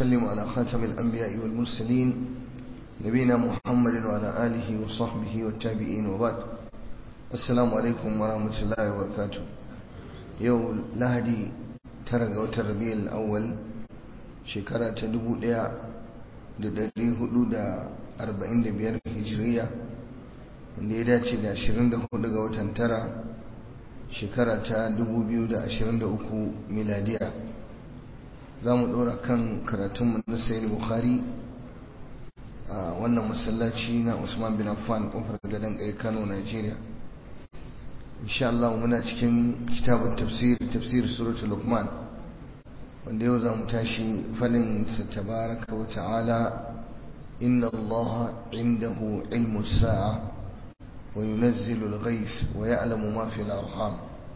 ونسلم على خاتم الأنبياء والمرسلين نبينا محمد وعلى آله وصحبه والتابعين وبعد السلام عليكم ورحمة الله وبركاته يوم لهدي ترى وتربيع الأول شكرا تدبو ليا لدري حدود أربعين بيار هجرية wanda ya dace da 24 ga watan tara shekara ta 2023 miladiya za mu ɗora kan karatunmu na sayar bukhari a wannan masallaci na usman bin affan ƙofar gadon ƙai kano nigeria insha Allah muna cikin kitabun tafsir tafsir suratul luqman wanda yau za mu tashi falin sa tabaraka wa ta'ala inna allaha indahu ilmu sa'a وينزل الغيث ويعلم ما في الأرحام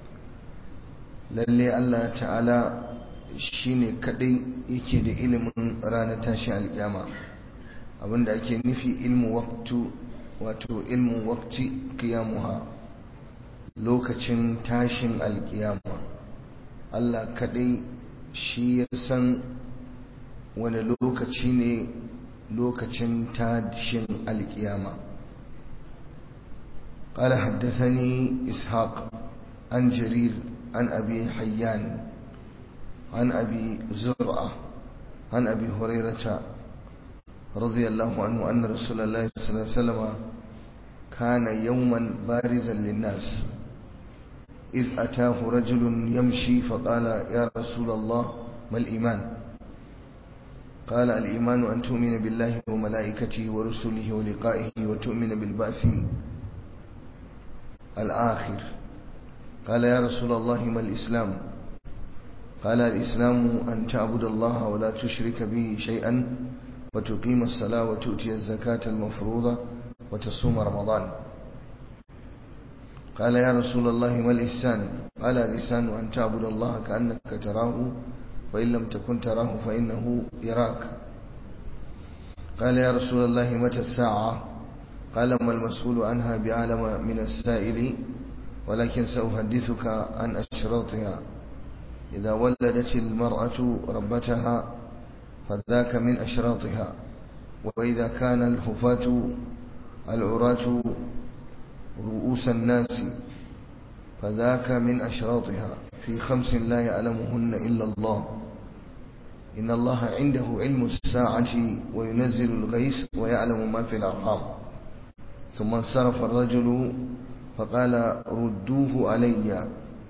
lalle Allah ta'ala shine kadai yake da ilimin ranar tashin alkiyama abinda ake nufi ilmu waqtu wato ilmu waqti qiyamuha lokacin tashin alkiyama Allah kadai shi ya san wani lokaci ne lokacin tashin alkiyama قال حدثني إسحاق عن جرير عن أبي حيان عن أبي زرعة عن أبي هريرة رضي الله عنه أن رسول الله صلى الله عليه وسلم كان يوما بارزا للناس إذ أتاه رجل يمشي فقال يا رسول الله ما الإيمان قال الإيمان أن تؤمن بالله وملائكته ورسله ولقائه وتؤمن بالبعث الآخر قال يا رسول الله ما الإسلام قال الإسلام أن تعبد الله ولا تشرك به شيئا وتقيم الصلاة وتؤتي الزكاة المفروضة وتصوم رمضان قال يا رسول الله ما الإحسان قال الإحسان أن تعبد الله كأنك تراه وإن لم تكن تراه فإنه يراك قال يا رسول الله متى الساعة قال ما المسؤول عنها بعالم من السائل ولكن سأحدثك عن أشراطها إذا ولدت المرأة ربتها فذاك من أشراطها وإذا كان الحفاة العراة رؤوس الناس فذاك من أشراطها في خمس لا يعلمهن إلا الله إن الله عنده علم الساعة وينزل الغيث ويعلم ما في الأرحام ثم انصرف الرجل فقال ردوه علي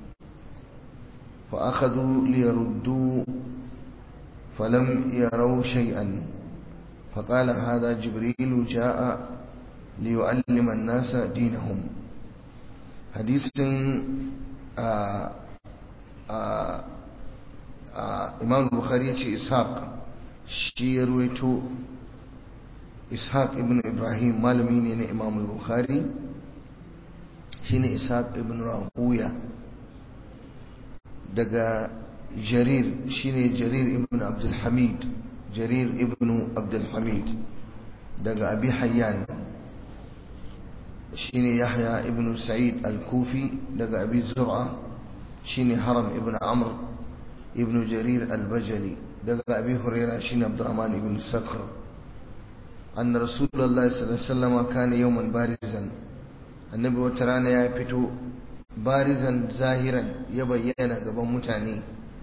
فأخذوا ليردوا فلم يروا شيئا فقال هذا جبريل جاء ليعلم الناس دينهم حديث آآ آآ آآ إمام البخاري إسحاق شي رويته ishaq ibn ibrahim malami ne na imam al-bukhari shine ishaq ibn rahuya daga jarir shine jarir ibn abdul hamid jarir ibn abdul hamid daga abi hayyan shine yahya ibn sa'id al-kufi daga abi zur'a shine haram ibn amr ibn jarir al-bajali daga abi huraira shine abdurrahman ibn sakhr أن رسول الله صلى الله عليه وسلم كان يوما بارزا النبي وترانا يا فتو بارزا ظاهرا يبين gaban mutane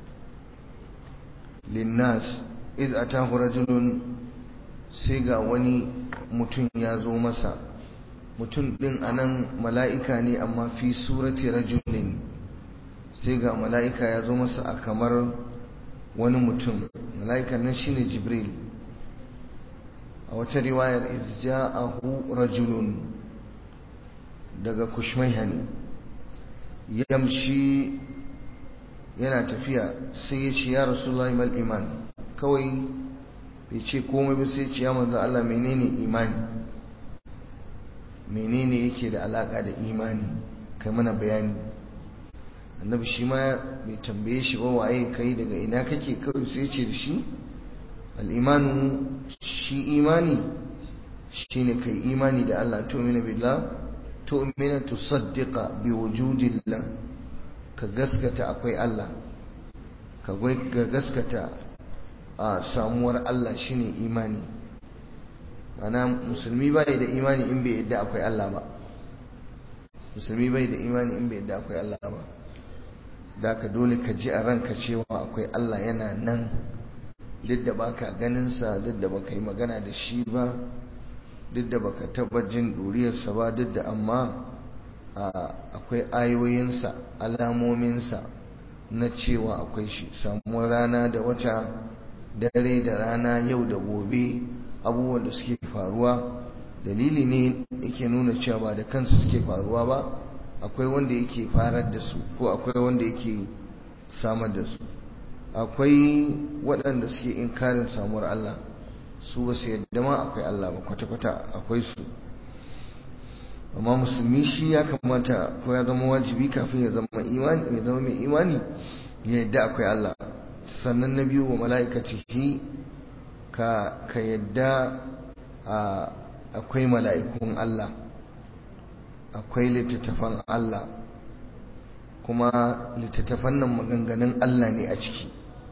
linnas iz atahu rajulun sai ga wani mutum ya zo masa mutum din anan mala'ika ne amma fi surati rajulin sai ga mala'ika ya zo masa a kamar wani mutum mala'ikan nan shine jibril a wata riwayar izja'ahu rajulun daga kushmaiha ne yamshi yana tafiya sai ya ce ya rasulullahi mal iman kawai bai ce komai ba sai ce ya manzo Allah menene imani menene yake da alaka da imani kai mana bayani annabi shi ma bai tambaye shi ba waye kai daga ina kake kawai sai ce da shi al'imanu shi imani shi ne kai imani da Allah tu'mina billah tu'mina tusaddiqa bi wujudillah ka gaskata akwai Allah ka gaskata a samuwar Allah shine imani mana musulmi bai da imani in bai yadda akwai Allah ba musulmi bai da imani in bai yadda akwai Allah ba da ka dole ka ji a ranka cewa akwai Allah yana nan duk da baka ganinsa duk da baka yi magana da shi ba duk da baka taba jin ɗuriyarsa ba duk da amma akwai ayoyinsa alamominsa na cewa akwai shi samuwar rana da wata dare da rana yau da gobe abubuwan da suke faruwa dalili ne yake nuna cewa ba da kansu suke faruwa ba akwai wanda yake farar da su ko akwai wanda yake samar da su akwai waɗanda suke inkarin samuwar Allah su ba su yadda ma akwai Allah ba kwata-kwata akwai su amma musulmi shi ya kamata ko ya zama wajibi kafin ya zama imani ya zama mai imani ya yadda akwai Allah sannan na biyu wa mala'ikatihi ka ka yadda akwai mala'ikun Allah akwai littattafan Allah kuma littattafan nan maganganun Allah ne a ciki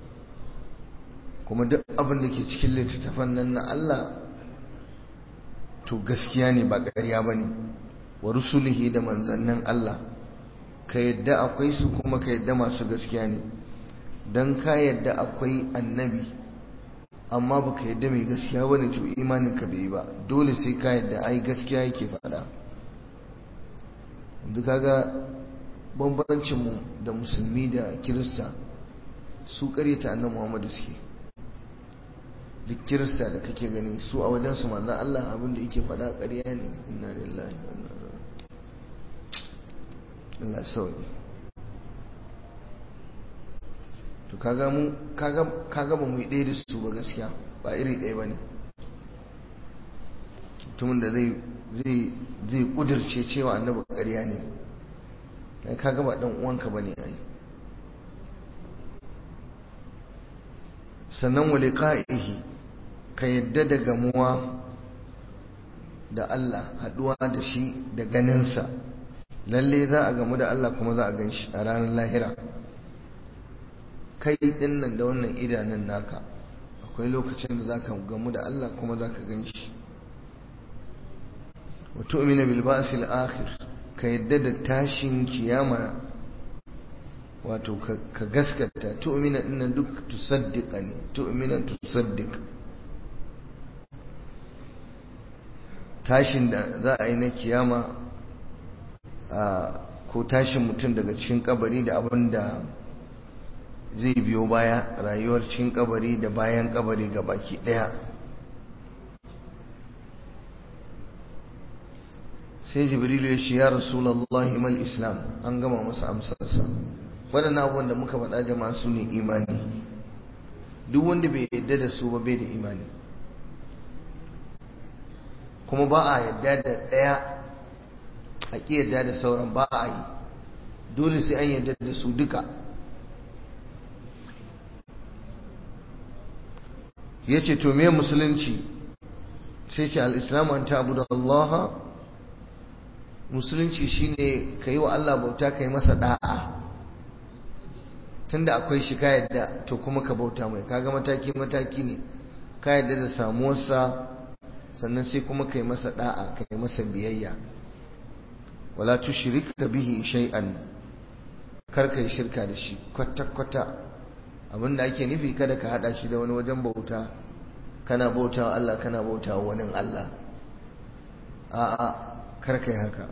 kuma duk abin da ke cikin littattafan nan na Allah to gaskiya ne ba ƙarya ba ne wa rusulihi da manzannin Allah ka yadda akwai su kuma ka yadda masu gaskiya ne don ka yadda akwai annabi amma ba ka yadda mai gaskiya ba ne to imanin ka bai ba dole sai ka yadda ai gaskiya yake faɗa yanzu kaga bambancinmu da musulmi da kirista su karyata annan muhammadu suke duk kirista da kake gani su a wajensu manzan Allah abinda yake faɗa ƙarya ne inna lillahi wa inna Allah sauki to kaga mu kaga kaga ba mu yi ɗaya da su ba gaskiya ba iri ɗaya bane mutumin da zai zai zai kudirce cewa annabi ƙarya ne kai kaga ba dan uwanka bane ai sannan wa liqa'ihi ka yadda da gamuwa da Allah haduwa da shi da ganinsa lalle za a gamu da Allah kuma za a gan shi a ranar lahira kai din nan da wannan idanun naka akwai lokacin da za ka gamu da Allah kuma za ka gan shi wa tu'mina bil ba'sil akhir ka yadda da tashin kiyama wato ka gaskata tu'mina dinnan duk tusaddiqa ne tu'mina tusaddiq tashin da za a yi na kiyama ko tashin mutum daga cikin kabari da abin da zai biyo baya rayuwar cikin kabari da bayan kabari ga baki daya sai jibrilu ya ce ya rasulullahi mal islam an gama masa amsarsa waɗannan abubuwan da muka faɗa jama'a su ne imani duk wanda bai yadda da su ba bai da imani kuma ba a yadda da ɗaya a ƙi yadda da sauran ba a yi dole sai an yadda da su duka ya ce to me musulunci sai ce al'islamu an ta'abu da Allah musulunci shine ka yi wa Allah bauta ka yi masa da'a tunda akwai shi ka yadda to kuma ka bauta mai kaga mataki-mataki ne ka yadda da samuwarsa sannan sai kuma ka yi masa da'a ka yi masa biyayya wala tushrik bihi shay'an kar ka yi shirka da shi kwata-kwata abinda ake nufi kada ka hada shi da wani wajen bauta kana bauta wa Allah kana bauta wa wani Allah a'a kar ka yi haka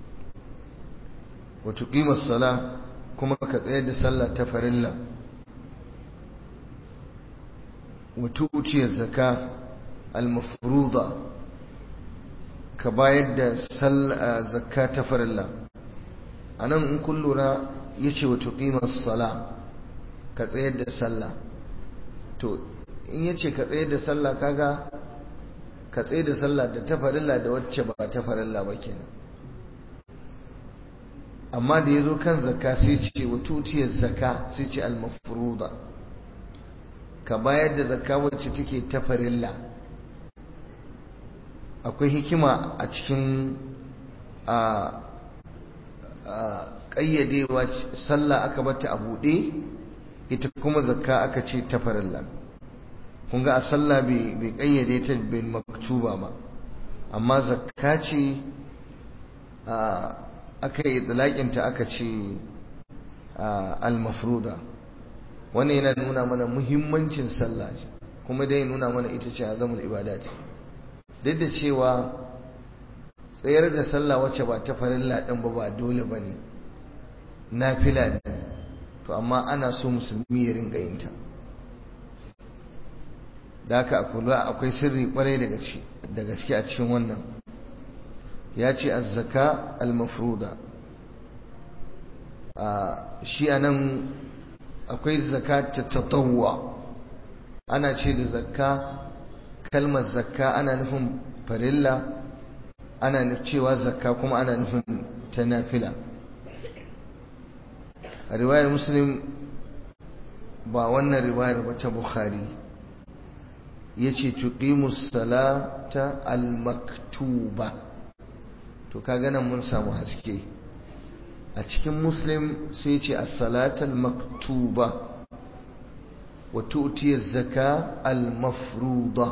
wa tuqimus sala kuma ka tsayar da sallah ta farilla wa tu'ti zakka al-mafruḍa ka bayar da zakka ta farilla anan in kun lura yace wa tuqimus sala ka tsayar da sallah to in yace ka tsayar da sallah kaga ka tsayar da sallah da ta farilla da wacce ba ta farilla ba kenan amma da yazo kan zakka sai ce wa tutiyar zakka sai ce al-mafruḍa ka bayar da zakka wacce take ta farilla akwai hikima a cikin a ƙayyadewa sallah aka bata a buɗe ita kuma zakka aka ce ta farilla kun ga a sallah bai kayyade ta bil maktuba ba amma zakka ce aka yi dalakinta aka ce al-mafruda wannan yana nuna mana muhimmancin sallah kuma dai nuna mana ita ce azamul ibada ce duk da cewa tsayar da sallah wacce ba ta farilla din ba ba dole bane nafila ne to amma ana so musulmi ya ringa yin ta da haka kula akwai sirri kwarai da gaske a cikin wannan ya ce azzaka al-mafruda shi anan akwai zakat tatawwa ana ce da zakka kalmar zakka ana nufin farilla ana cewa zakka kuma ana nufin ta nafila a riwayar muslim ba wannan riwayar ba ta bukhari ya ce tuqimus salata al-maktuba to kaga nan mun samu haske a cikin muslim sai ce as-salata al-maktuba wa tu'ti az-zaka al-mafruḍa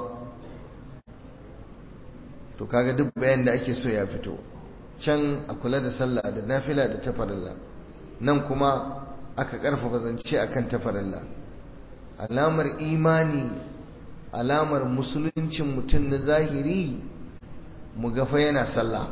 to kaga duk bayan da ake so ya fito can a kula da sallah da nafila da tafarilla nan kuma aka karfafa zance akan tafarilla alamar imani alamar musuluncin mutum na zahiri mu gafa yana sallah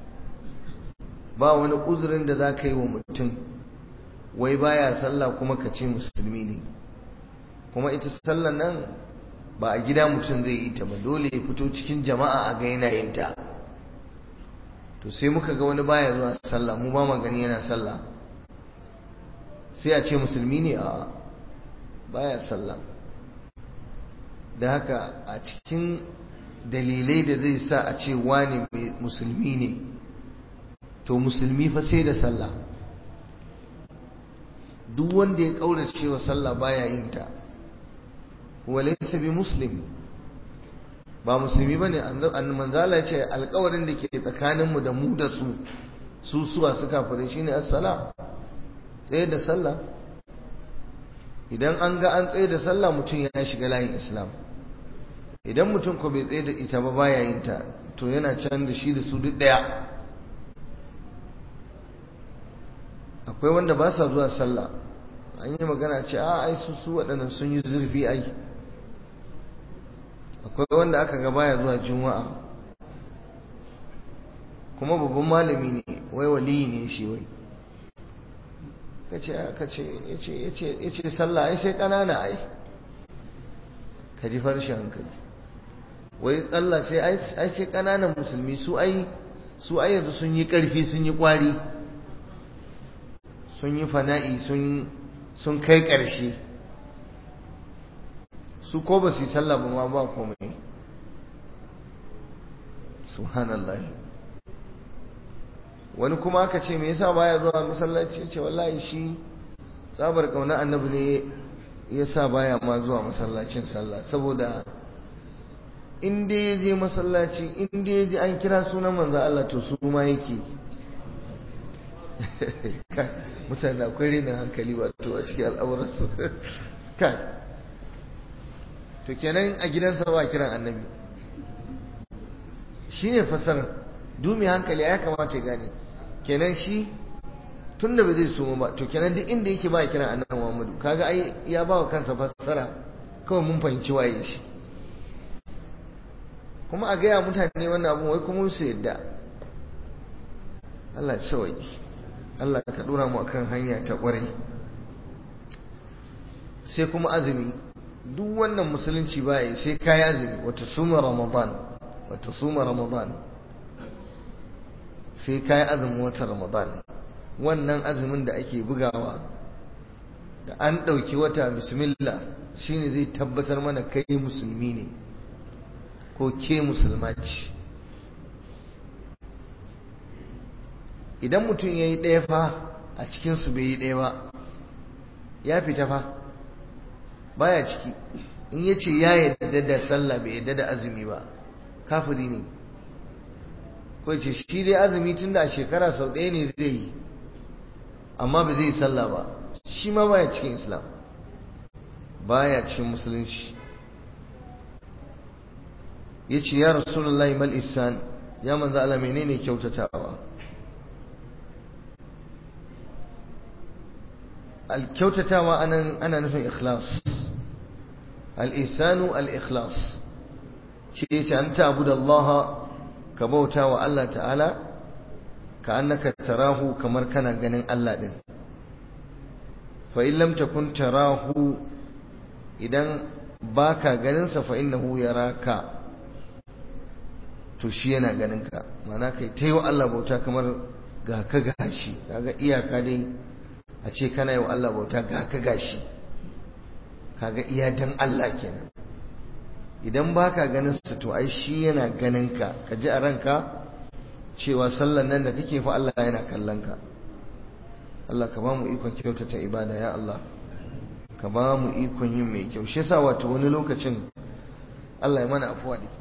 ba wani uzurin da za ka yi wa mutum wai baya sallah kuma ka ce musulmi ne kuma ita sallah nan ba a gida mutum zai yi ta ba dole ya fito cikin jama'a a ga yana yin ta to sai muka ga wani baya zuwa sallah mu ba gani yana sallah sai a ce musulmi ne a baya sallah da haka a cikin dalilai da zai sa a ce wani musulmi ne to musulmi fa sai da sallah duk wanda ya kaurace wa sallah baya yin ta walaysa bi muslim ba musulmi bane annabi manzala ya ce alƙawarin da ke tsakanin mu da mu da su su suwa suka fare shine as-sala tsaye da sallah idan an ga an tsaye da sallah mutum ya shiga layin islam idan mutum ko bai tsaye da ita ba baya yin ta to yana can da shi da su duk daya akwai wanda ba sa zuwa sallah an yi magana ce a ai su su waɗannan sun yi zurfi ai akwai wanda aka ga baya zuwa juma'a kuma babban malami ne wai waliyi ne shi wai kace aka ce yace yace yace sallah ai sai kanana ai ka ji farshen hankali wai Allah sai ai sai kananan musulmi su ai su ai yanzu sun yi karfi sun yi kwari sun yi fana'i sun sun kai ƙarshe su ko ba su yi sallah ba ma ba komai subhanallah wani kuma aka ce me yasa baya zuwa masallaci ce wallahi shi tsabar kauna annabi ne yasa baya ma zuwa masallacin sallah saboda in dai ya je masallaci in dai ya ji an kira sunan manzo Allah to su ma yake mutane akwai renin hankali wato a cikin al'amuransu kai to kenan a gidansa ba kiran annabi shi ne fasar dumi hankali ya kamata ya gane kenan shi tun da ba zai suma ba to kenan duk inda yake ba kiran annabi muhammadu kaga ai ya ba wa kansa fassara kawai mun fahimci waye shi kuma a gaya mutane wannan abun wai kuma su yadda Allah ya sauki Allah ka dora mu akan hanya ta kwarai sai kuma azumi duk wannan musulunci baya sai kai azumi wata suma ramadan wata suma ramadan sai kai azumin wata ramadan wannan azumin da ake bugawa da an ɗauki wata bismillah shine zai tabbatar mana kai musulmi ne ko ke musulma ce idan mutum ya yi ɗaya fa a cikinsu bai yi ɗaya ba ya fita fa baya ciki in ya ce ya yadda da sallah bai yadda da azumi ba kafiri ne ko ce shi dai azumi tun da a shekara sau ɗaya ne zai yi amma ba zai yi sallah ba shi ma baya cikin islam baya cikin musulunci yace ya rasulullahi mal ihsan ya manzo Allah menene kyautatawa al kyautatawa anan ana nufin ikhlas al ihsanu al ikhlas shi yace an ta'budu Allah ka bauta wa Allah ta'ala ka annaka tarahu kamar kana ganin Allah din fa in lam takun tarahu idan baka ganin sa fa innahu yaraka to shi yana ganin ka mana kai ta yi wa Allah bauta kamar ga ka gashi kaga iyaka dai a ce kana yi wa Allah bauta ga ka gashi kaga iya dan Allah kenan idan baka ganin sa to ai shi yana ganin ka ka ji a ranka cewa sallan nan da kake fa Allah yana kallon ka Allah ka ba mu ikon kyautata ibada ya Allah ka ba mu ikon yin mai kyau shi yasa wato wani lokacin Allah ya mana afuwa ne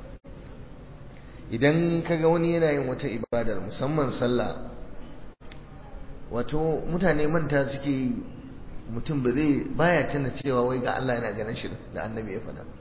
idan kaga wani yana yin wata ibadar musamman sallah wato mutane manta suke mutum ba zai baya tana cewa wai ga Allah yana ganin shi da annabi ya faɗa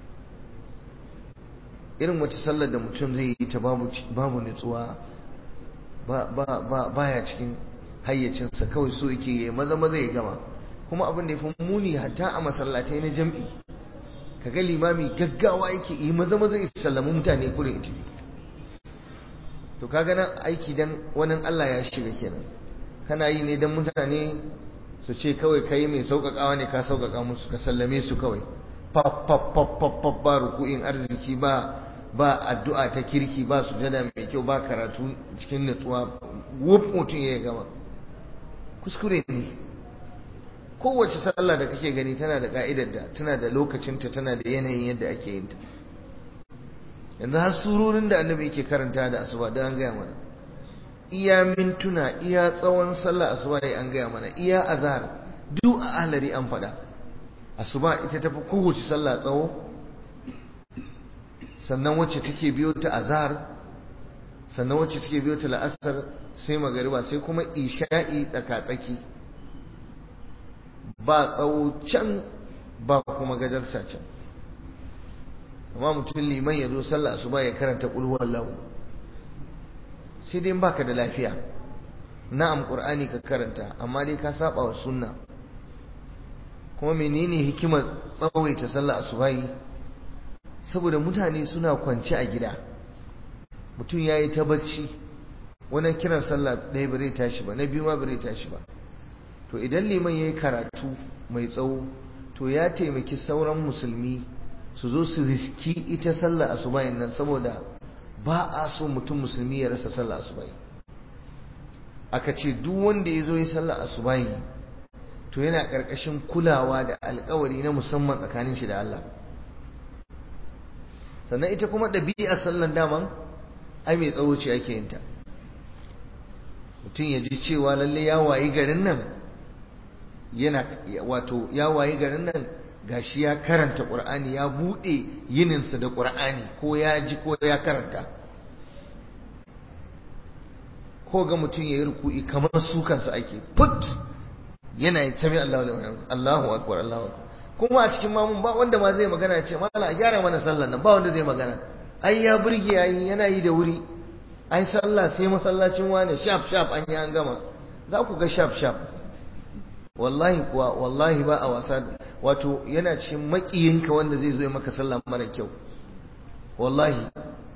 irin wata sallar da mutum zai yi ta babu babu nutsuwa ba ba ba baya cikin hayyacinsa kawai so yake yi maza maza ya gama kuma abin da ya fi muni hatta a masallatai na jam'i kaga limami gaggawa yake yi maza maza ya sallami mutane kurin ita to kaga nan aiki dan wannan Allah ya shiga kenan kana yi ne dan mutane su ce kawai kai mai sauƙaƙawa ne ka sauƙaƙa musu ka sallame su kawai pap pap pap pap pap ba ruku'in arziki ba ba addu'a ta kirki ba sujada mai kyau ba karatu cikin nutsuwa wuf mutum ya gama kuskure ne kowace sallah da kake gani tana da ka'idar da tana da lokacinta tana da yanayin yadda ake yin ta yanzu har surorin da annabi yake karanta da asuba da an gaya mana iya mintuna iya tsawon sallah asuba da an gaya mana iya azhar duk a ahlari an faɗa asuba ita tafi kowace sallah tsawo sannan wacce take biyo ta azhar sannan wacce take biyo ta la'asar sai magariba sai kuma isha'i tsaka-tsaki ba tsawo can ba kuma gajarta can amma mutum liman ya zo sallah asuba ya karanta kulhuwar lahu sai dai baka da lafiya na'am qur'ani ka karanta amma dai ka saba wa sunna kuma menene hikimar tsawaita sallah asuba yi saboda mutane suna kwance a gida mutum ya yi ta bacci wani kiran sallah ɗaya bare tashi ba na biyu ma bare tashi ba to idan liman ya yi karatu mai tsawo to ya taimaki sauran musulmi su zo su riski ita sallah asubahin nan saboda ba a so mutum musulmi ya rasa sallah asubahi aka ce duk wanda ya zo yi sallah asubahi to yana ƙarƙashin kulawa da alƙawari na musamman tsakanin shi da Allah sannan ita kuma ɗabi'ar sallan daman ai mai tsawo ce ake yin ta mutum ya ji cewa lalle ya wayi garin nan yana wato ya wayi garin nan gashi ya karanta ƙur'ani ya buɗe yininsa da ƙur'ani ko ya ji ko ya karanta ko ga mutum ya yi ruku'i kamar su kansa ake put yana yi sami Allahu akbar Allahu akbar kuma a cikin mamun ba wanda ma zai magana ce mala gyara mana sallar nan ba wanda zai magana ai ya burge yayi yana yi da wuri ai sallah sai masallacin wane shaf shaf an yi an gama za ku ga shaf shaf wallahi kuwa wallahi ba a wasa wato yana cikin makiyinka wanda zai zo ya maka sallah mara kyau wallahi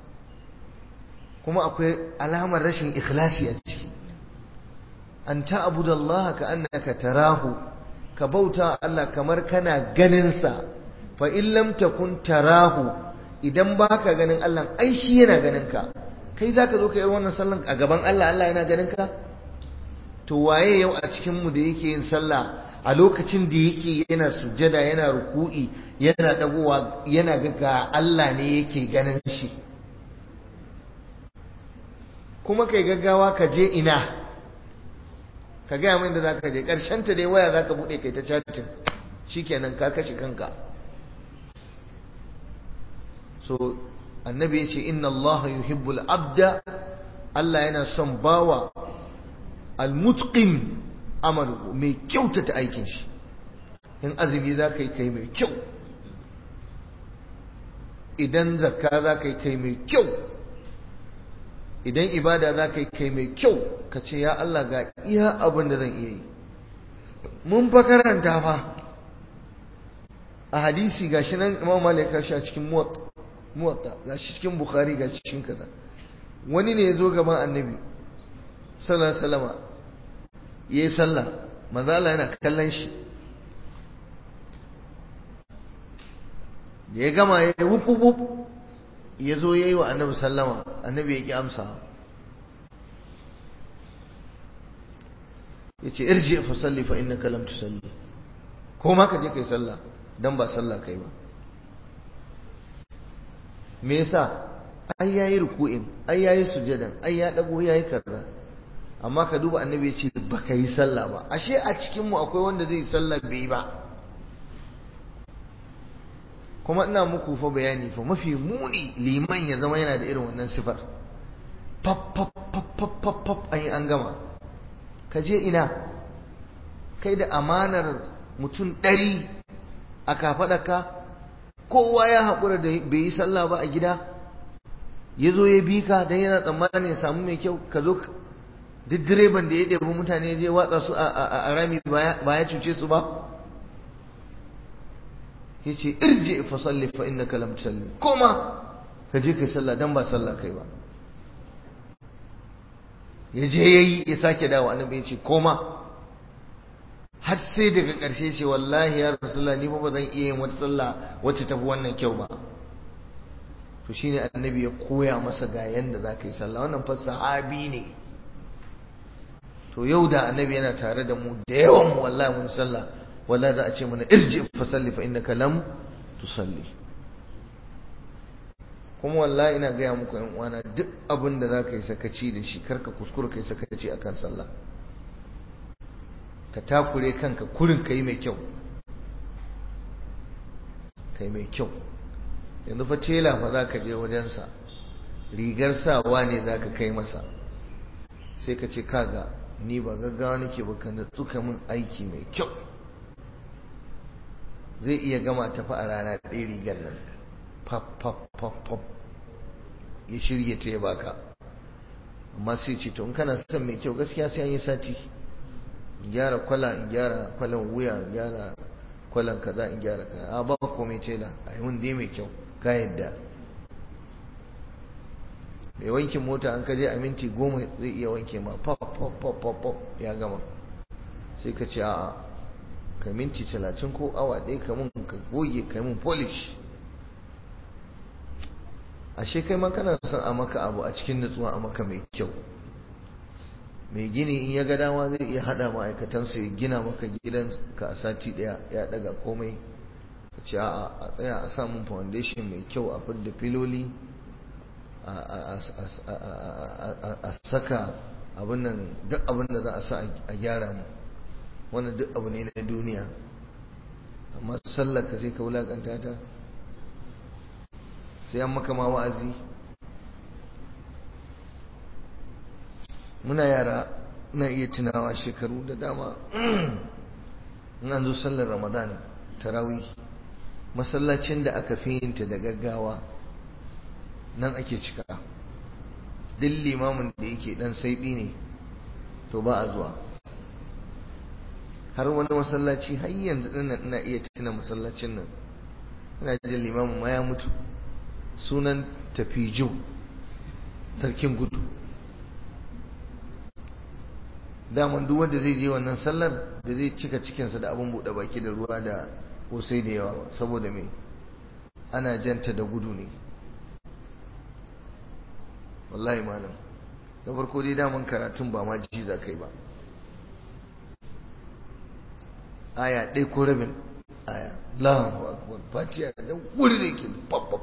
kuma akwai alamar rashin ikhlasi a ciki an ta'budu Allah ka annaka tarahu ka bauta Allah kamar kana ganin sa fa in lam takun tarahu idan baka ganin Allah ai shi yana ganin ka kai zaka zo ka yi wannan sallan a gaban Allah Allah yana ganin ka to waye yau a cikin mu da yake yin sallah a lokacin da yake yana sujjada yana ruku'i yana dagowa yana ga Allah ne yake ganin shi kuma kai gaggawa ka je ina ka gaya min da za ka je ta dai waya za ka buɗe kai ta chatin shikenan ka kashe kanka so annabi ya ce inna allaha yuhibbul abda Allah yana son bawa almutqin amalu mai kyautata aikin shi in azumi za ka yi kai mai kyau idan zakka za ka yi kai mai kyau idan ibada za ka yi kai mai kyau ka ce ya Allah ga iya abin da zan iya yi mun fa karanta fa a hadisi gashi nan imam malik ya shi a cikin muwatta gashi cikin bukhari gashi cikin kaza wani ne ya zo gaban annabi sallallahu alaihi wasallama yayi sallah manzo Allah yana kallon shi da ya gama ya wup wup ya zo yayi wa annabi sallama annabi ya ki amsa yace irji fa salli fa innaka lam tusalli ko ma ka je kai sallah dan ba sallah kai ba me yasa ai yayi ruku'in ai yayi sujadan ai ya dago yayi kaza amma ka duba annabi ya ce baka yi sallah ba ashe a cikin mu akwai wanda zai yi sallah bai ba kuma ina muku fa bayani fa mafi muni liman ya zama yana da irin wannan sifar pap pap pap pap pap pap ai an gama ka je ina kai da amanar mutum ɗari a kafaɗaka kowa ya haƙura da bai yi sallah ba a gida ya zo ya bi ka don yana tsammanin ya samu mai kyau ka zo duk direban da ya ɗebi mutane je watsa su a rami ba ya cuce su ba ya ce irje fa salli fa innaka lam tusalli koma ka je kai sallah dan ba sallah kai ba ya je yayi ya sake dawo annabi ya ce koma har sai daga ƙarshe ce wallahi ya rasulullah ni ba zan iya yin wata sallah wacce tafi wannan kyau ba to shine annabi ya koya masa ga yanda za ka yi sallah wannan fa sahabi ne to yau da annabi yana tare da mu da yawan mu wallahi mun sallah wallahi za a ce mana irji fa salli fa innaka lam tusalli kuma wallahi ina gaya muku yan uwana duk abin da za ka yi sakaci da shi karka kuskura kai sakaci akan sallah ka takure kanka kurin ka yi mai kyau ka yi mai kyau yanzu fa tela fa za ka je wajensa rigar sawa ne za ka kai masa sai ka ce kaga ni ba gaggawa nake ba ka natsuka min aiki mai kyau zai iya gama tafi a rana ɗaya rigar nan pap pap pap pap ya shirya ta ya baka amma sai ce to in kana son mai kyau gaskiya sai an yi sati in gyara kwala in gyara kwalan wuya in gyara kwalan kaza in gyara kaza a ba komai tela a yi mun dai mai kyau ka yadda mai wankin mota an kaje a minti goma zai iya wanke ma pop pop pop pop pop ya gama sai ka ce a'a ka minti talatin ko awa ɗaya ka mun ka goge ka mun polish ashe kai ma kana son a maka abu a cikin nutsuwa a maka mai kyau mai gini in ya ga dama zai iya hada ma'aikatansa ya gina maka gidan ka a sati daya ya daga komai ka ce a tsaya a samun foundation mai kyau a fidda filoli a saka abin nan duk abin da za a sa a gyara mu wannan duk abu ne na duniya amma sallar ka sai ka wulakanta ta sai an maka ma wa'azi muna yara na iya tunawa shekaru da dama in an zo sallar ramadan tarawih masallacin da aka fi yinta da gaggawa nan ake cika duk limamin da yake dan saiɓi ne to ba a zuwa har wani masallaci har yanzu dinnan ina iya tuna masallacin nan ina jin limamin ma ya mutu sunan tafijo sarkin gudu daman duk wanda zai je wannan sallar da zai cika cikinsa da abin buɗe baki da ruwa da kosai da yawa saboda me ana janta da gudu ne wallahi malam da farko dai daman karatun ba ma ji za kai ba aya ɗaya ko rabin aya Allahu akbar fatiha da wuri da yake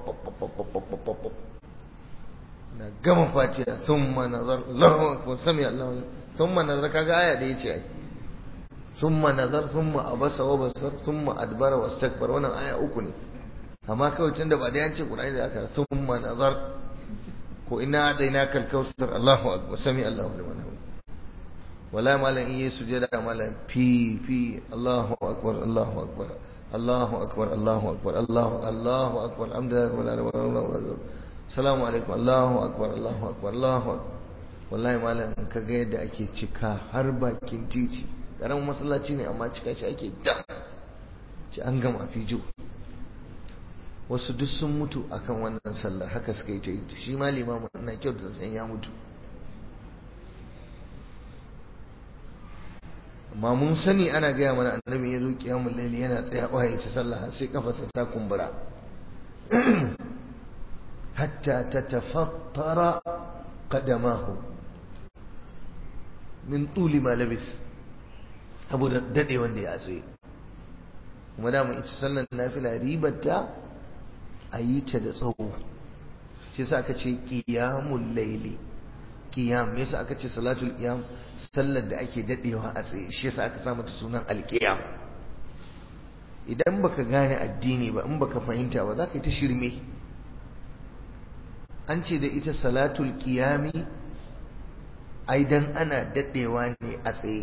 na gama fatiha summa nazar Allahu akbar sami Allahu summa nazar kaga aya da yace ai summa nazar summa abasa wa basar summa adbara wastakbar wannan aya uku ne amma kawai tunda ba da yance Qur'ani da aka summa nazar ko ina adaina kal kausar Allahu akbar sami Allahu liman hamid wala malam in yi sujada malam fi fi Allahu akbar Allahu akbar Allahu akbar Allahu akbar Allahu Allahu akbar alhamdulillah salamu alaikum Allahu akbar Allahu akbar Allahu akbar wallahi malam ka ga yadda ake cika har bakin titi karamin masallaci ne amma cika shi ake dam ci an gama fijo wasu duk sun mutu akan wannan sallar haka suka yi ta yi shi ma limamin na kyau da san ya mutu amma mun sani ana gaya mana annabi ya zo kiyamul laili yana tsayawa ya ci sallah sai kafarsa ta kumbura hatta tatafattara qadamahu min tuli ma labis saboda dade wanda ya tsaye kuma da mu ita sallar nafila ribarta a yi ta da tsawo shi sa aka ce qiyamul laili qiyam me yasa aka ce salatul qiyam sallar da ake dadewa a tsaye shi yasa aka sa mata sunan alqiyam idan baka gane addini ba in baka fahimta ba zaka yi ta shirme an ce da ita salatul qiyami ai dan ana dadewa ne a tsaye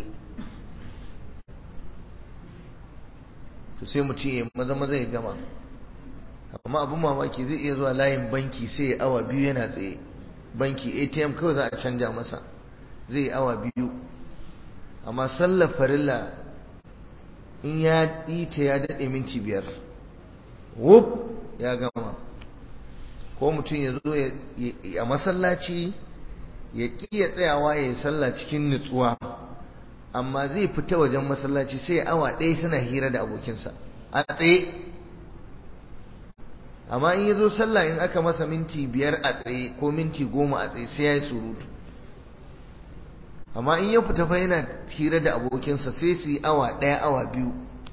to sai mutum ya maza maza ya gama amma abin mamaki zai iya zuwa layin banki sai ya awa biyu yana tsaye banki atm kawai za a canja masa zai yi awa biyu amma sallar farilla in ya yi ta ya daɗe minti biyar wuf ya gama ko mutum ya zo a masallaci ya ƙiya tsayawa ya yi sallah cikin nutsuwa amma zai fita wajen masallaci sai awa ɗaya suna hira da abokinsa a tsaye amma in ya zo sallah in aka masa minti biyar a tsaye ko minti goma a tsaye sai ya yi surutu amma in ya fita fa yana hira da abokinsa sai su yi awa ɗaya awa biyu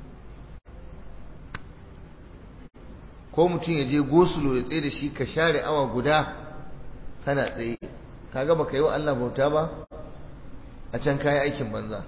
ko mutum ya je gosulo ya tsaye da shi ka share awa guda kana tsaye kaga baka yi wa Allah bauta ba a can kayi aikin banza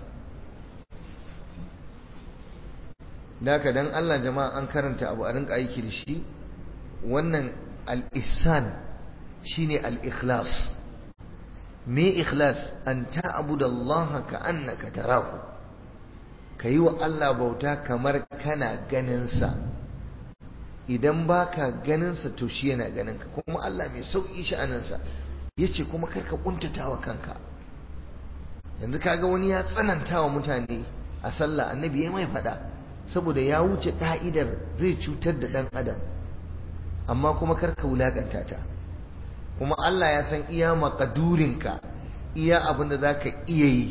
Daka dan Allah jama'a an karanta abu a rinka aiki da shi wannan al-ihsan shine al-ikhlas me ikhlas an ta'budu Allah ka annaka tarahu kayi wa Allah bauta kamar kana ganin sa idan baka ganin sa to shi yana ganin ka kuma Allah mai sauki sha'anin sa yace kuma karka kuntatawa kanka yanzu kaga wani ya tsananta wa mutane a sallah annabi ya mai fada saboda ya wuce ka'idar zai cutar da dan adam amma kuma karka wulakanta ta kuma Allah ya san iya makadurinka iya abin da zaka iya yi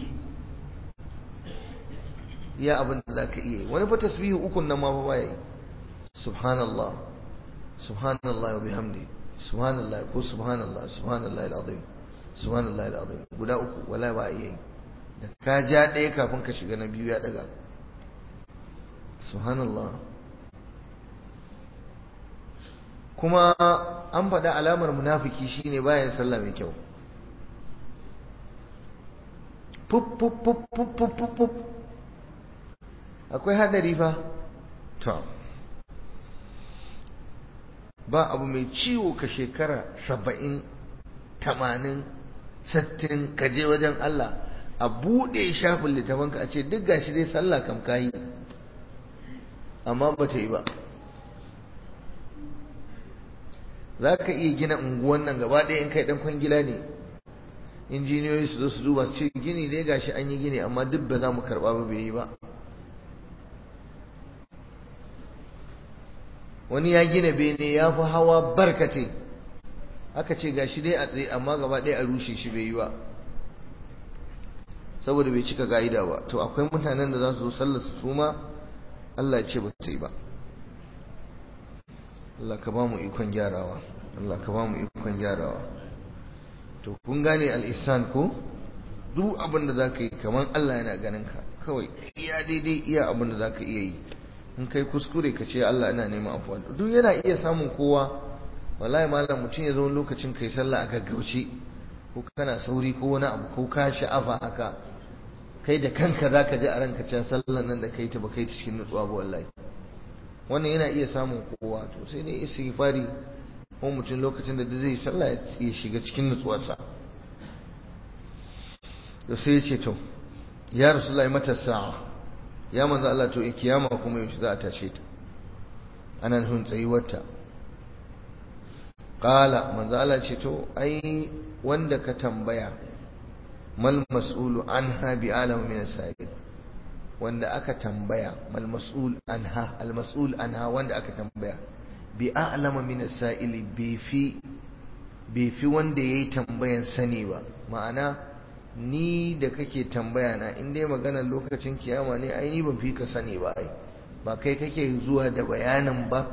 iya abin da zaka iya yi wani fa tasbihu ukun nan ma fa baya yi subhanallah subhanallah wa bihamdi subhanallah ko subhanallah subhanallah alazim subhanallah alazim guda uku wala ba iya yi da ka ja ɗaya kafin ka shiga na biyu ya daga subhanallah kuma an faɗa alamar munafiki shine bayan sallah mai kyau fup akwai hadari fa to ba abu mai ciwo ka shekara saba'in tamanin sattin ka je wajen Allah a buɗe shafin littafanka a ce duk gashi dai sallah kam kayi amma ba ta yi ba za ka iya gina unguwan nan gaba ɗaya in kai ɗan kwangila ne injiniyoyi su zo su duba su ce gini dai gashi an yi gini amma duk ba za mu karɓa ba bai yi ba wani ya gina bene ya fi hawa barkate aka ce gashi dai a tsaye amma gaba ɗaya a rushe shi bai yi ba saboda bai cika ga'ida ba to akwai mutanen da za su zo sallar su ma Allah ya ce ba ta yi ba Allah ka ba mu ikon gyarawa Allah ka ba mu ikon gyarawa to kun gane al-ihsan ko duk abin da zaka yi kaman Allah yana ganin ka kawai iya daidai iya abin da zaka iya yi in kai kuskure ka ce Allah ina neman afuwa duk yana iya samun kowa wallahi malam mutum ya zo lokacin kai sallah a gaggauce ko kana sauri ko wani abu ko ka sha'afa haka kai da kanka zaka ji a ranka cewa sallan nan da kai ta ba kai ta cikin nutsuwa ba wallahi wannan yana iya samun kowa to sai dai istighfari ko mutum lokacin da zai sallah ya shiga cikin nutsuwarsa da sai ya ce to ya rasulullahi mata sa'a ya manzo Allah to kiyama kuma yaushe za a tashe ta ana nufin tsayuwarta qala manzo Allah ce to ai wanda ka tambaya mal mas'ulu anha bi alam min as-sa'il wanda aka tambaya mal mas'ul anha al mas'ul anha wanda aka tambaya bi a'lama min as-sa'ili bi fi bi fi wanda yayi tambayan sani ba ma'ana ni da kake tambaya na in dai magana lokacin kiyama ne ai ni ban fi ka sani ba ai ba kai kake zuwa da bayanin ba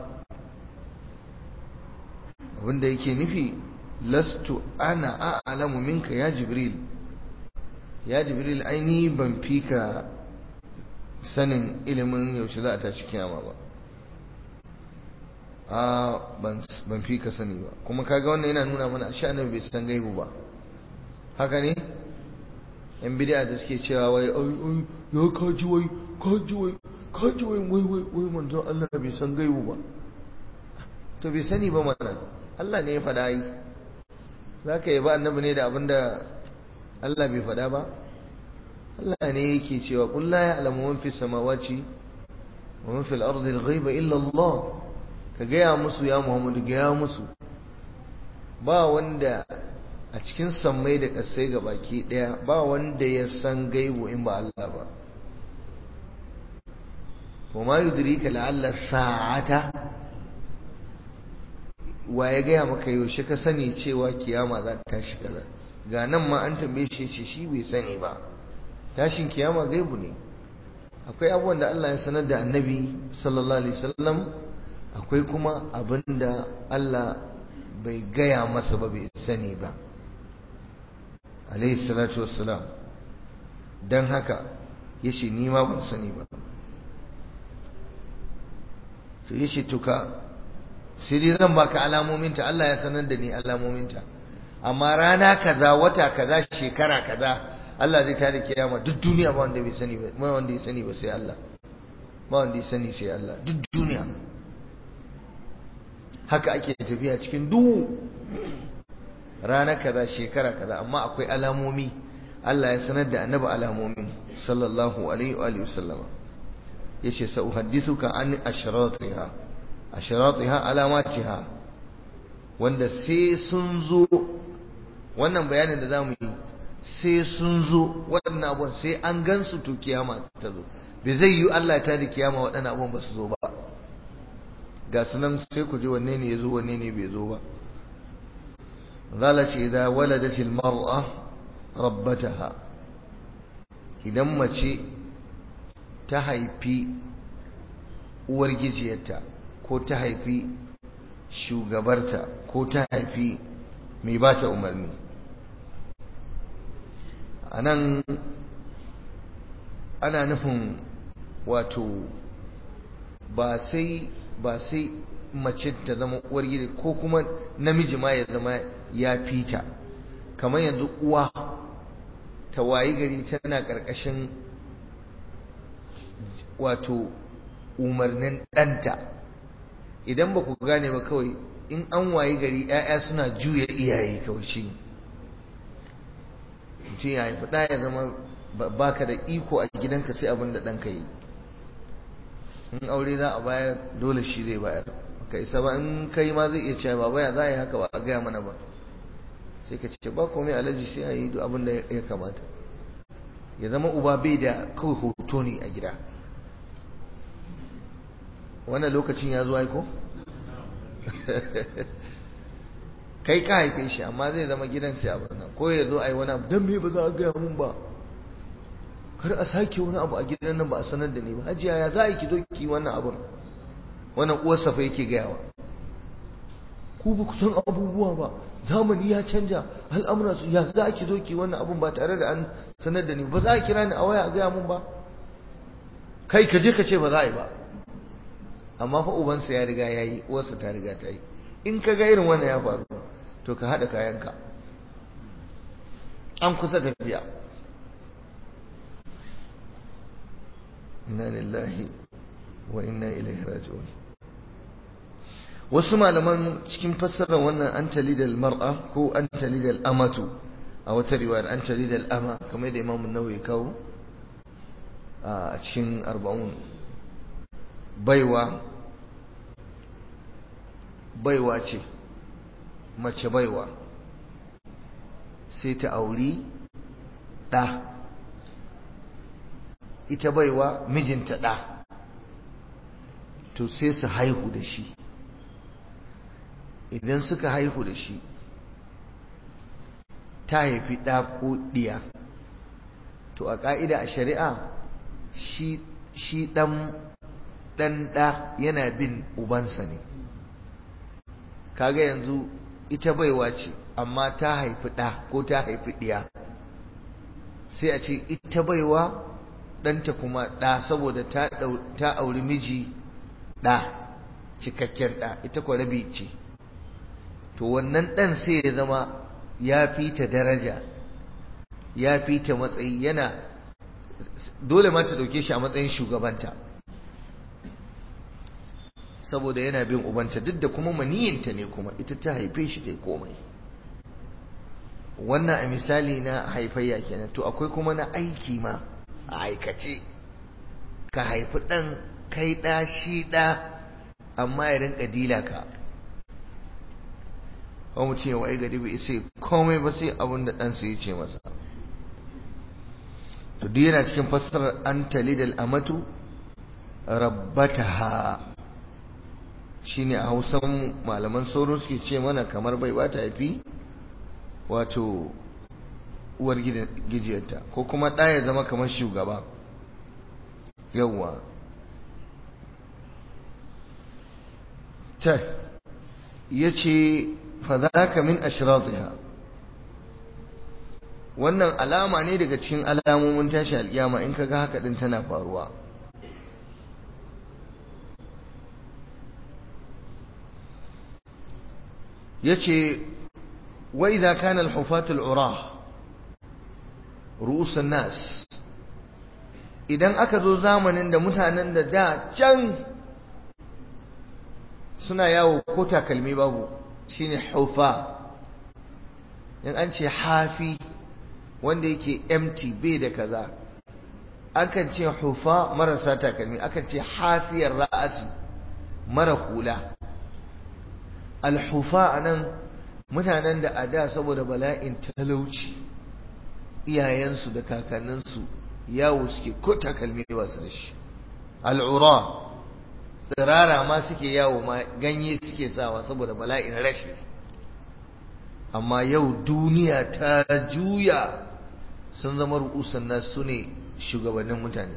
abinda yake nufi lastu ana a'lamu minka ya jibril ya jibril ai ni ban fi ka sanin ilimin yaushe za a tashi kiyama ba a ban fi ka sani ba kuma kaga wannan yana nuna mana ashe annabi bai san gaibu ba haka ne yan bid'a da suke cewa wai ai ya kaji wai kaji wai kaji wai wai wai wai manzo Allah bai san gaibu ba to bai sani ba mana Allah ne ya faɗa yi zaka yi ba annabi ne da abinda Allah bai faɗa ba Allah ne yake cewa qul la ya'lamu man fis samawati wa man fil ardi al-ghaiba illa Allah ka gaya musu ya Muhammadu gaya musu ba wanda a cikin sammai da ƙasai ga baki ɗaya ba wanda ya san gaibu in ba Allah ba wa ma yudrika la'alla sa'ata wa ya gaya maka yaushe ka sani cewa kiyama za ta tashi kaza ga nan ma an tambaye shi ce shi bai sani ba tashin kiyama gaibu ne akwai abubuwan da Allah ya sanar da annabi sallallahu alaihi wasallam akwai kuma abin da Allah bai gaya masa ba bai sani ba alaihi salatu wassalam don haka ya ce ni ma ban sani ba to ya ce tuka sai dai zan baka alamominta Allah ya sanar da ni alamominta amma rana kaza wata kaza shekara kaza Allah zai tada kiyama duk duniya ba wanda bai sani ba ba wanda ya sani ba sai Allah ba wanda ya sani sai Allah duk duniya haka ake tafiya cikin duhu rana kaza shekara kaza amma akwai alamomi Allah ya sanar da annabi alamomin sallallahu alaihi wa alihi wasallama yace sa uhaddisuka an ashratiha ashratiha alamatiha wanda sai sun zo wannan bayanin da zamu yi sai sun zo waɗannan abubuwan sai an gansu to kiyama ta zo bai zai yi Allah ta da kiyama waɗannan abubuwan ba su zo ba ga sunan sai ku ji wanne ne ya zo wanne ne bai zo ba zala ce idan waladatil mar'a rabbataha idan mace ta haifi uwar gijiyarta ko ta haifi shugabarta ko ta haifi mai ba ta umarni a nan ana nufin wato ba sai ba sai mace ta zama uwar gida ko kuma namiji ma ya zama ya fita kamar yanzu uwa ta wayi gari tana ƙarƙashin wato umarnin ɗanta idan ba ku gane ba kawai in an wayi gari 'ya'ya suna juya iyaye kawai shi mutum ya haifi ɗaya ya zama baka da iko a gidanka sai abin da ɗanka yi in aure za a bayar dole shi zai bayar ka isa ba in kai ma zai iya cewa ba ya za a yi haka ba a gaya mana ba sai ka ce ba komai alaji sai a yi duk abin da ya kamata ya zama uba bai da kawai hoto ne a gida wannan lokacin ya zo aiko kai ka haife shi amma zai zama gidan sai abin nan ko ya zo a yi wani abu don me ba za a gaya mun ba kar a sake wani abu a gidan nan ba a sanar da ni ba hajiya ya za a yi ki zo ki wannan abun wannan uwarsa fa yake gayawa ku ba ku san abubuwa ba zamani ya canja al'amura su ya za a ki zo ki wannan abun ba tare da an sanar da ni ba za a kira ni a waya a gaya mun ba kai ka je ka ce ba za a yi ba amma fa ubansa ya riga ya yi uwarsa ta riga ta yi in ka ga irin wannan ya faru to ka haɗa kayanka an kusa tafiya inna lillahi wa inna ilaihi raji'un wasu malaman cikin fassarar wannan an talidal mar'a ko an talidal amatu a wata riwayar an talidal ama kamar da imamu nawawi kawo a cikin arba'un baiwa baiwa ce mace baiwa sai ta auri ɗa ita baiwa mijinta ɗa to sai su haihu da shi idan suka haihu da shi ta haifi ɗa ko ɗiya to a ƙa'ida a shari'a shi ɗan ɗa yana bin ubansa ne kaga yanzu ita baiwa ce amma ta haifi ɗa ko ta haifi ɗiya sai a ce ita baiwa ɗanta kuma ɗa saboda ta auri miji ɗa cikakken ɗa ita kwa rabi ce to wannan ɗan sai ya zama ya fi ta daraja ya fi ta matsayi yana dole ma ta ɗauke shi a matsayin shugabanta saboda yana bin ubanta duk da kuma maniyinta ne kuma ita ta haife shi ta komai wannan a misali na haifayya kenan to akwai kuma na aiki ma a aikace ka haifi ɗan kai ɗa shi ɗa amma ya rinka dila ka ba mu ce wai gari bai sai komai ba sai abin da ɗansa ya ce masa to duk yana cikin fassarar an talidal amatu rabbataha shine a hausan malaman sauro suke ce mana kamar bai ba ta haifi wato uwar gijiyarta ko kuma ɗa ya zama kamar shugaba yawwa ta ya ce fadaka min ashratiha wannan alama ne daga cikin alamomin tashi alƙiyama in kaga haka din tana faruwa yace wa idza kana al-hufatu al-urah ru'us nas idan aka zo zamanin da mutanen da da can suna yawo ko takalmi babu shine hufa in an ce hafi wanda yake empty bai da kaza akan ce hufa marasa takalmi akan ce hafiyar ra'asi mara hula alhufa anan mutanen da a da saboda bala'in talauci iyayensu da kakanninsu yawo suke ko takalmi ba su da shi al'ura tsirara ma suke yawo ma ganye suke sawa saboda bala'in rashi amma yau duniya ta juya sun zama ru'usan nasu su ne shugabannin mutane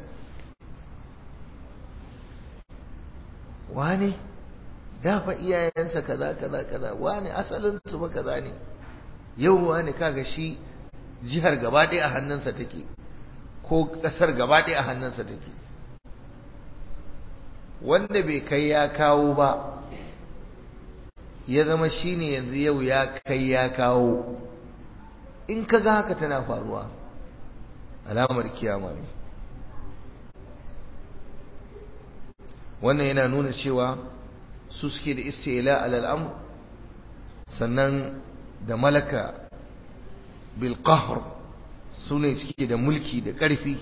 wane dafa iyayensa kaza kaza kaza wane asalin su ba kaza ne yau wane kaga shi jihar gaba ɗaya a hannunsa take ko ƙasar gaba ɗaya a hannunsa take wanda bai kai ya kawo ba ya zama shine yanzu yau ya kai ya kawo in ka ga haka tana faruwa alamar kiyama ne wannan yana nuna cewa su suke da istila al'amr sannan da malaka bil qahr su ne suke da mulki da ƙarfi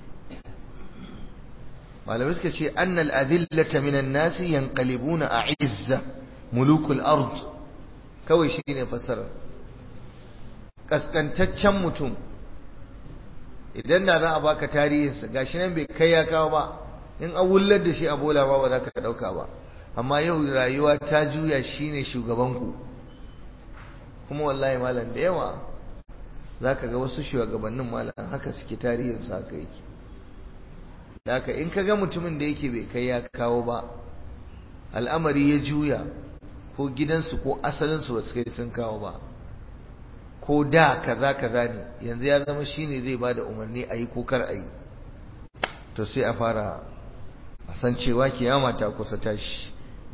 malamai suka ce annal adillata minan nasi yanqalibuna a'izza mulukul ard kawai shine fassarar kaskantaccen mutum idan da za a baka tarihinsa gashi nan bai kai ya kawo ba in an wullar da shi a bola ba ba za ka dauka ba amma yau rayuwa ta juya shine shugabanku kuma wallahi malam da yawa za ka ga wasu shugabannin malam haka suke tarihinsu haka yake haka in ka ga mutumin da yake bai kai ya kawo ba al'amari ya juya ko gidansu ko asalinsu ba su kai sun kawo ba ko da kaza kaza ne yanzu ya zama shine zai bada umarni a yi ko kar a yi to sai a fara a san cewa kiyama ta kusa tashi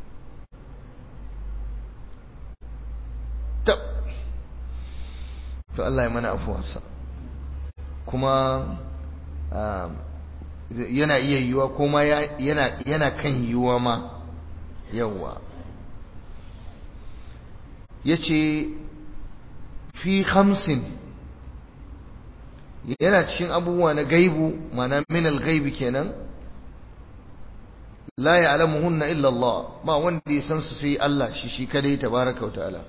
to Allah ya mana afuwarsa kuma yana iya yiwuwa kuma yana kan yiwuwa ma yawwa ya ce fi hamsin yana cikin abubuwa na gaibu mana minal gaibi kenan la ya'lamuhunna illa Allah ba wanda ya san su sai Allah shi shi kadai tabaraka wa ta'ala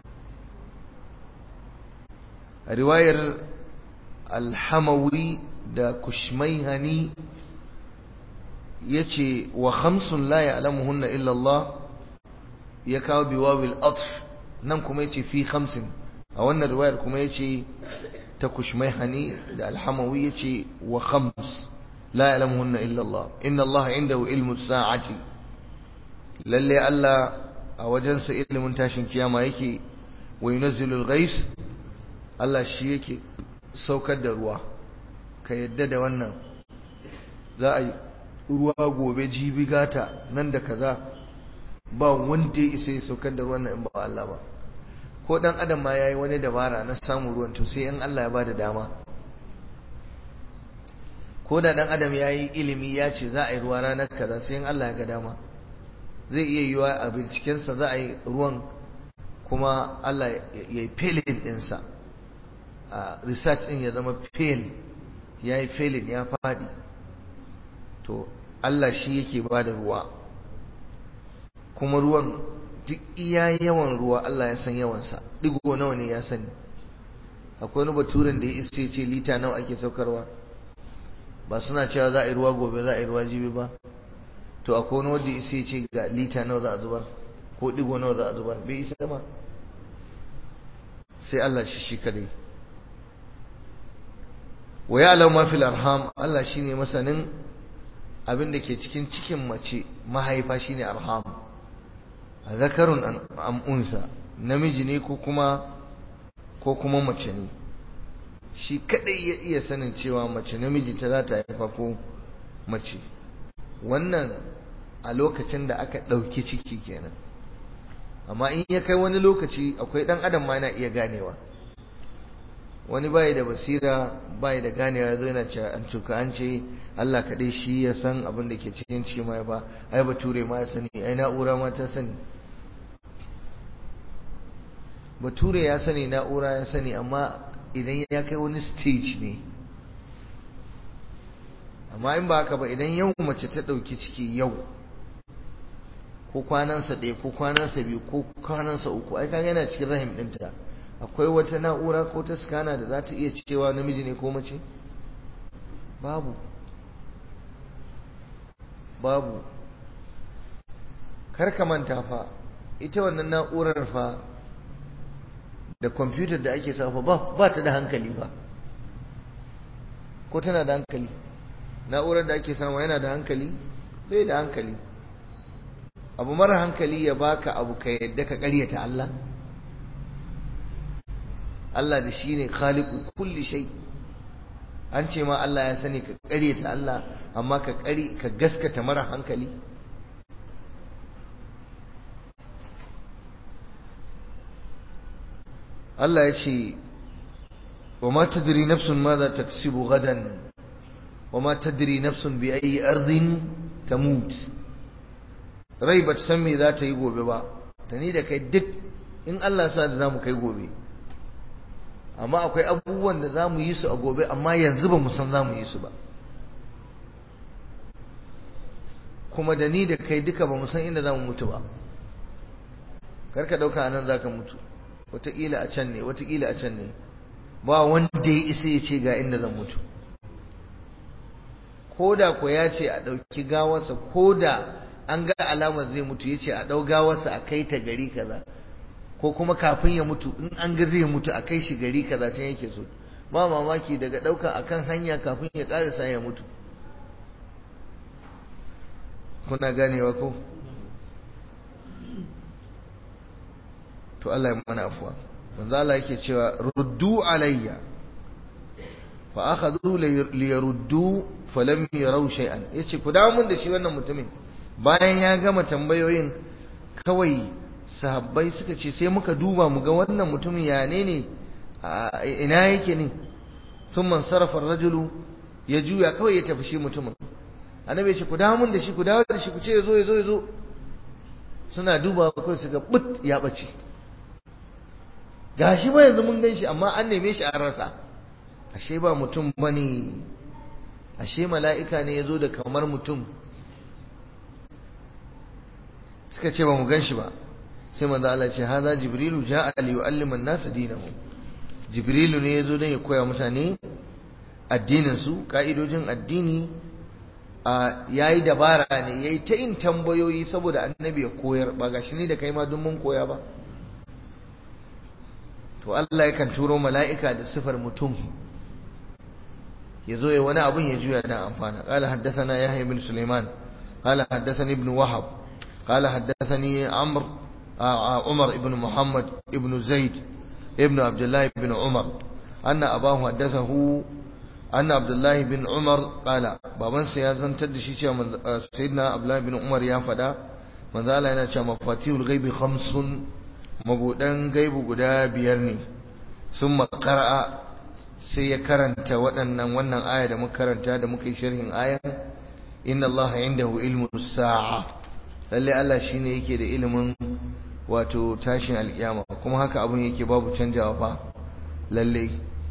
riwayar al-hamawi da kushmaihani yace wa khamsun la ya'lamuhunna illa Allah ya kawo biwawil atf nan kuma yace fi khamsin a wannan riwayar kuma yace ta kushmaihani da al-hamawi yace wa khams la ya'lamuhunna illa Allah inna Allah indahu ilmu sa'ati lalle Allah a wajensa ilimin tashin kiyama yake wa yunazzilul ghais Allah shi yake saukar da ruwa ka yadda da wannan za a yi ruwa gobe jibi gata nan da kaza ba wanda ya isa ya saukar da ruwan nan in ba Allah ba ko dan adam ma yayi wani dabara na samun ruwan to sai in Allah ya bada dama ko da dan adam yayi ilimi ya ce za a yi ruwa ranar kaza sai in Allah ya ga dama zai iya yiwa a bincikensa za a yi ruwan kuma Allah ya yi felin ɗinsa a research ɗin ya zama fail ya yi felin ya faɗi to Allah shi yake ba da ruwa kuma ruwan duk iya yawan ruwa Allah ya san yawansa digo nawa ne ya sani akwai wani baturen da ya isa ce lita nawa ake saukarwa ba suna cewa za a yi ruwa gobe za a yi ruwa jibi ba to akwai wani wanda isa ce ga lita nawa za a zubar ko digo nawa za a zubar bai isa ma sai Allah shi shi kadai wa ya'lamu ma fil arham Allah shine masanin abin da ke cikin cikin mace mahaifa shine arham zakarun am unsa namiji ne ko kuma ko kuma mace ne shi kadai ya iya sanin cewa mace namiji ta za ta haifa ko mace wannan a lokacin da aka ɗauki ciki kenan amma in ya kai wani lokaci akwai ɗan adam ma yana iya ganewa wani bai da basira bai da ganewa zai na cewa an tuka an ce Allah kaɗai shi ya san abin da ke cikin ciki ma ba ai bature ma ya sani ai na'ura ma ta sani bature ya sani na'ura ya sani amma idan ya kai wani stage ne amma in ba haka ba idan yau mace ta ɗauki ciki yau ko kwanansa ɗaya ko kwanansa biyu ko kwanansa uku ai kaga yana cikin rahim ɗinta akwai wata na'ura ko ta skana da za ta iya cewa namiji ne ko mace babu babu kar ka manta fa ita wannan na'urar fa da kwamfutar da ake safa ba ta da hankali ba ko tana da hankali na'urar da ake samu yana da hankali bai da hankali abu mara hankali ya baka abu ka yadda ka karyata Allah Allah da shi ne khaliqu kulli shay an ce ma Allah ya sani ka karyata Allah amma ka kari ka gaskata mara hankali Allah ya ce wa ma tadri nafsun ma za taksibu gadan wa ma tadri nafsun bi ayi ardin tamut rai ba ta san me za ta yi gobe ba ta ni da kai duk in Allah sa da zamu kai gobe amma akwai abubuwan da zamu yi su a gobe amma yanzu ba mu san zamu yi su ba kuma da ni da kai duka ba mu san inda zamu mutu ba karka dauka anan zaka mutu wataƙila a can ne wataƙila a can ne ba wanda ya isa ya ce ga inda zan mutu ko da ko ya ce a ɗauki gawarsa ko da an ga alamar zai mutu ya ce a ɗau gawarsa a kai ta gari kaza ko kuma kafin ya mutu in an ga zai mutu a kai shi gari kaza can yake so ba mamaki daga ɗauka akan hanya kafin ya ƙarasa ya mutu kuna ganewa ko to Allah ya mana afuwa manzo Allah yake cewa ruddu alayya fa akhadhu li yaruddu falam yaraw shay'an yace ku dawo mun da shi wannan mutumin bayan ya gama tambayoyin kawai sahabbai suka ce sai muka duba mu ga wannan mutumin ya ne ne ina yake ne sun man sarrafa rajulu ya juya kawai ya tafi shi mutumin annabi ya ce ku dawo mun da shi ku dawo da shi ku ce yazo yazo yazo suna duba kawai su ga but ya bace gashi ba yanzu mun gan shi amma an neme shi an rasa ashe ba mutum bane ashe mala'ika ne ya zo da kamar mutum suka ce ba mu gan shi ba sai manzo Allah ce haza jibrilu ja'a li yu'allima an-nas dinahum jibrilu ne yazo dan ya koya mutane addinin su ka'idojin addini a yayi dabara ne yayi ta yin tambayoyi saboda annabi ya koyar ba gashi ne da kai ma dun mun koya ba to Allah yakan turo mala'ika da sifar mutum yazo ya wani abun ya juya dan amfana qala haddathana yahya ibn sulaiman qala haddathani ibn wahab qala haddathani amr عمر بن محمد بن زيد ابن عبد الله بن عمر أن أباه حدثه أن عبد الله بن عمر قال بابن سيازن تدشي سيدنا عبد الله بن عمر يا فدا من ذا yana cewa mafatihul ghaibi khamsun mabudan gaibu guda biyar ne sun makara sai ya karanta waɗannan wannan aya da muka karanta da muka yi sharhin ayan inna allaha indahu ilmu sa'a lalle Allah shine yake da ilimin wato tashin alkiyama kuma haka abun yake babu canjawa fa lalle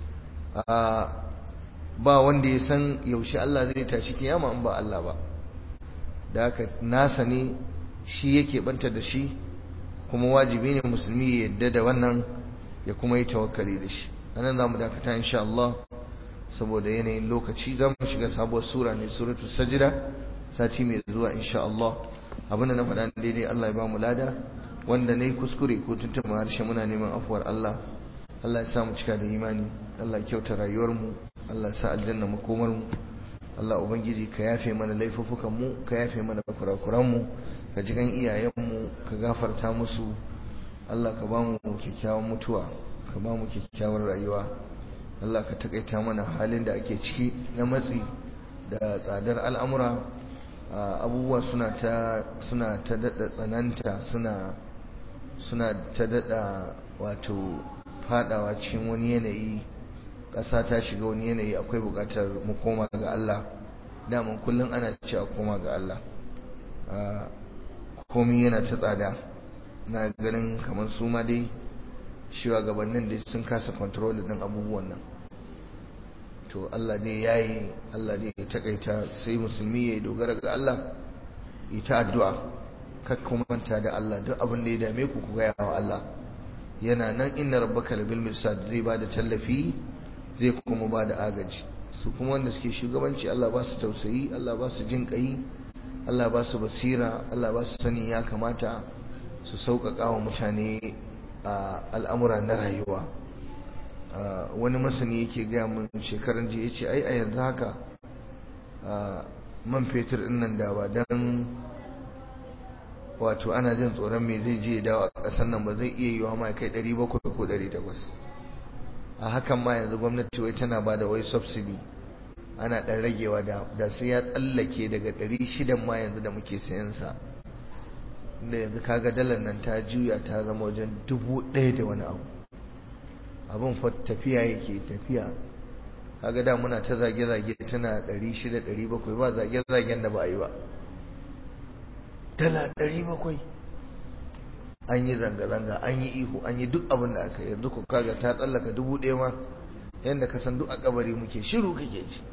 ba wanda ya san yaushe Allah zai tashi kiyama in ba Allah ba da haka nasa ne shi yake banta da shi kuma wajibi ne musulmi ya yadda da wannan ya kuma yi tawakkali da shi anan zamu dakata insha Allah saboda yanayin lokaci zamu shiga sabuwar sura ne suratul sajda sati mai zuwa insha Allah abinda na faɗa daidai Allah ya ba mu lada wanda na yi kuskure ko tuntuma harshe muna neman afuwar Allah Allah ya sa mu cika da imani Allah ya kyauta rayuwarmu Allah ya sa aljanna makomarmu Allah ubangiji ka yafe mana laifuffukan mu ka yafe mana kurakuran mu ka ji kan iyayen mu ka gafarta musu Allah ka ba mu kyakkyawan mutuwa ka ba mu kyakkyawar rayuwa Allah ka takaita mana halin da ake ciki na matsi da tsadar al'amura abubuwa suna ta suna ta dada tsananta suna suna ta dada wato fadawa cikin wani yanayi ƙasa ta shiga wani yanayi akwai buƙatar mu koma ga Allah daman kullum ana ce a koma ga Allah komi yana ta tsada na ganin kamar su ma dai shugabannin da sun kasa control din abubuwan nan to Allah ne yayi Allah ne ya takaita sai musulmi ya dogara ga Allah ita addu'a kakku manta da Allah duk abin da ya dame ku ku gaya wa Allah yana nan inna rabbaka labil mirsad zai bada tallafi zai kuma bada agaji su kuma wanda suke shugabanci Allah ba su tausayi Allah ba su jin kai Allah ba su basira Allah ba su sani ya kamata su sauƙaƙa wa mutane a al'amura na rayuwa wani masani yake gaya min shekaran jiya ce ai a yanzu haka man fetur ɗin nan da ba don wato ana jin tsoron me zai je dawo a ƙasar nan ba zai iya yiwa ma kai 700 ko 800 a hakan ma yanzu gwamnati wai tana ba da wai subsidy ana ɗan ragewa da sai ya tsallake daga 600 ma yanzu da muke sayan sa da yanzu kaga dalar nan ta juya ta zama wajen dubu ɗaya da wani abu abin fa tafiya yake tafiya kaga da muna ta zage-zage tana 600-700 ba zage-zagen da ba a yi ba dala 700 an yi zanga-zanga an yi ihu an yi duk abin da aka yanzu ku kaga ta tsallaka dubu ɗaya ma yadda ka san duk a kabari muke shiru kake ci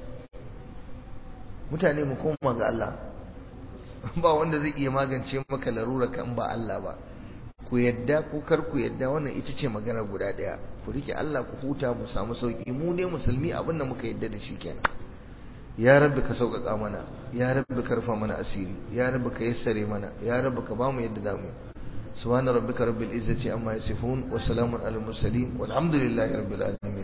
mutane mu koma ga Allah ba wanda zai iya magance maka larura kan ba Allah ba ku yadda ko kar ku yadda wannan ita ce magana guda daya ku rike Allah ku huta mu samu sauki mu ne musulmi abin da muka yadda da shi kenan ya rabbi ka sauƙaƙa mana ya rabbi ka rufa mana asiri ya rabbi ka yassare mana ya rabbi ka bamu yadda zamu subhana rabbika rabbil izzati amma yasifun wa salamun alal mursalin walhamdulillahi rabbil alamin